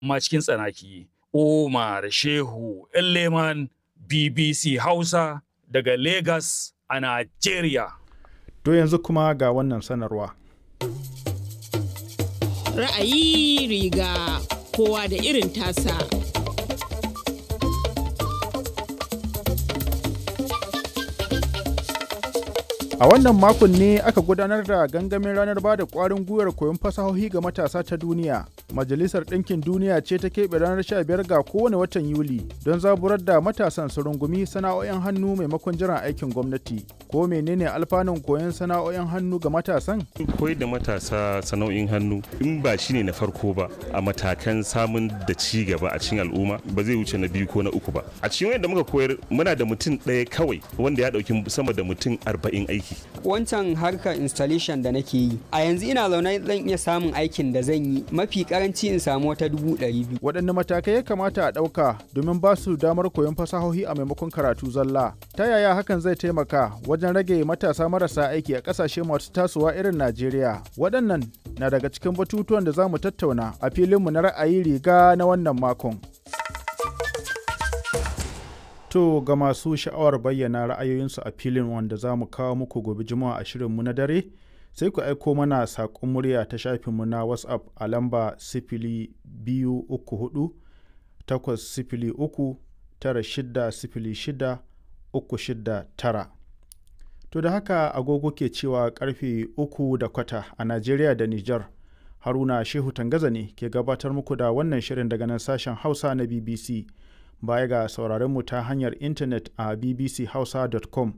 amma cikin tsanaki. Omar Shehu Leman BBC Hausa daga Lagos a Najeriya. To yanzu kuma ga wannan sanarwa. Ra'ayi riga kowa da irin tasa. A wannan makon ne aka gudanar da gangamin ranar ba da ƙwarin gwiwar koyon fasahohi ga matasa ta duniya. Majalisar Ɗinkin Duniya ce ta keɓe ranar 15 ga kowane watan Yuli don zaburar da matasan su rungumi sana'o'in hannu maimakon jiran aikin gwamnati. Ko menene alfanun koyon sana'o'in hannu ga matasan? Koyar da matasa sana'o'in hannu in ba shi ne na farko ba a matakan samun da ci gaba a cikin al'umma ba zai wuce na biyu ko na uku ba. A cikin wanda muka koyar muna da mutum ɗaya kawai wanda ya ɗauki sama da mutum arba'in aiki. Wancan harkar installation da nake yi a yanzu ina zaune zan iya samun aikin da zan yi mafi karanci in samu wata dubu ɗari biyu. Waɗanne matakai ya kamata a ɗauka domin ba su damar koyon fasahohi a maimakon karatu zalla? Ta yaya hakan zai taimaka wajen rage matasa marasa aiki a ƙasashe masu tasowa irin Najeriya? Waɗannan na daga cikin batutuwan da za mu tattauna a filinmu na ra'ayi riga na wannan makon. To ga masu sha'awar bayyana ra'ayoyinsu a filin wanda za mu kawo muku gobe juma'a a shirinmu na dare sai ku aiko mana saƙon murya ta shafinmu na WhatsApp a lamba sifili biyu uku hudu takwas sifili uku tara shida sifili shida uku shida tara. To da haka agogo ke cewa karfe uku da kwata a Najeriya da Nijar. Haruna Shehu Tangaza ne ke gabatar muku da wannan shirin daga nan sashen Hausa na BBC. baya ga sauraron mu ta hanyar intanet a bbchausa.com